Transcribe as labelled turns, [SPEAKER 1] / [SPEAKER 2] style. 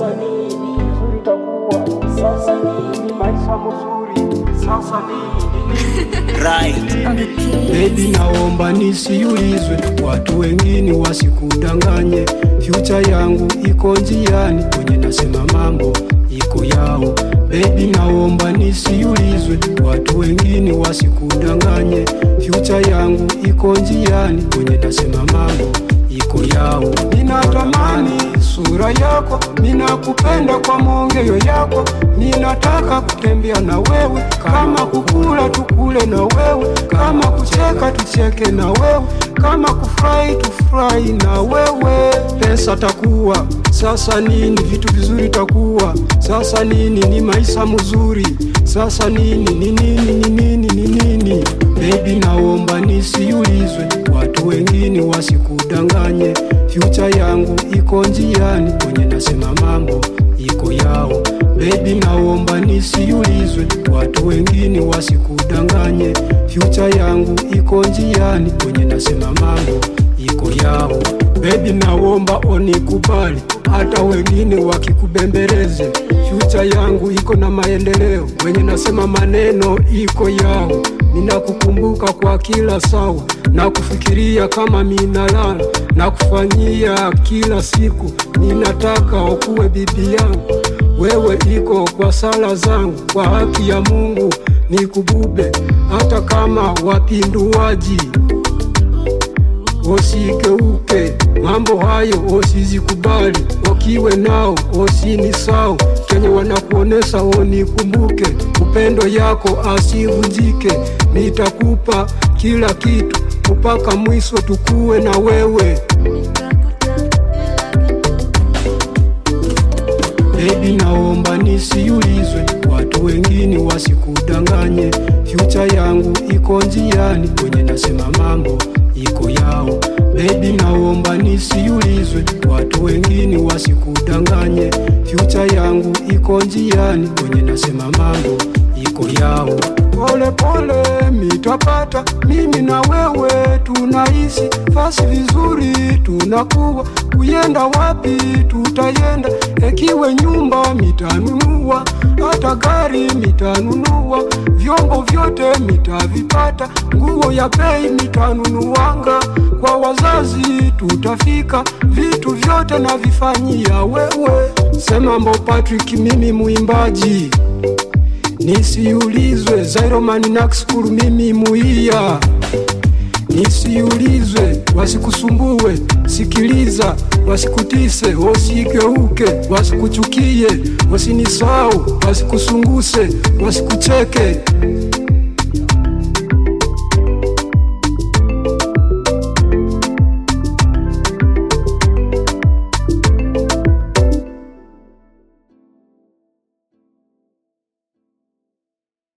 [SPEAKER 1] sasa nini vizuri takuwa sasa nini maisha mzuri sasa nini
[SPEAKER 2] right
[SPEAKER 3] on the keys.
[SPEAKER 1] Baby, naomba nisiulizwe, watu wengine wasikudanganye. Future yangu iko njiani, kwenye nasema mambo iko yao. Baby, naomba nisiulizwe, watu wengine wasikudanganye. Future yangu iko njiani, kwenye nasema mambo iko yao. Ninatamani sura yako, ninakupenda kwa maongeo yako, ninataka kutembea na wewe, kama kukula tukule na wewe, kama kucheka tucheke na wewe, kama kufurahi tufurahi na wewe. Pesa takuwa sasa nini, vitu vizuri takuwa sasa nini, ni maisha mzuri sasa nini, ni nini, ni nini, ni nini? Baby, naomba nisiulizwe, watu wengine wasikudanganye. Future yangu iko njiani, kwenye nasema mambo iko yao. Baby, naomba nisiulizwe, watu wengine wasikudanganye. Future yangu iko njiani, kwenye nasema mambo iko yao. Baby, naomba onikubali, hata wengine wakikubembeleze. Future yangu iko na maendeleo, wenye nasema maneno iko yao. Ninakukumbuka kwa kila sawa, na kufikiria kama minalala, na kufanyia kila siku. Ninataka ukuwe bibi yangu, wewe iko kwa sala zangu, kwa haki ya Mungu nikubube, hata kama wapinduaji Osigeuke mambo hayo, osizikubali, okiwe nao osinisao, kenye wanakuonesha onikumbuke, upendo yako asivunjike, nitakupa kila kitu mpaka mwisho tukuwe na wewe. Baby, naomba nisiulizwe, watu wengine wasikudanganye. Future yangu iko njiani, kwenye nasema mambo iko yao. Baby, naomba nisiulizwe, watu wengine wasikudanganye. Future yangu iko njiani, kwenye nasema mambo iko yao. Pole pole mitapata, mimi na wewe tunaishi fasi vizuri, tunakuwa kuyenda wapi tutayenda, ekiwe nyumba mitanunua, hata gari mitanunua, vyombo vyote mitavipata, nguo ya bei mitanunuanga, kwa wazazi tutafika, vitu vyote navifanyia wewe. Sema Mbo Patrick, mimi muimbaji Nisiulizwe Zairomani Naxkuru, mimi muia. Nisiulizwe wasikusumbue, sikiliza, wasikutise, wasigeuke, wasikuchukie, wasinisau, wasikusunguse, wasikucheke.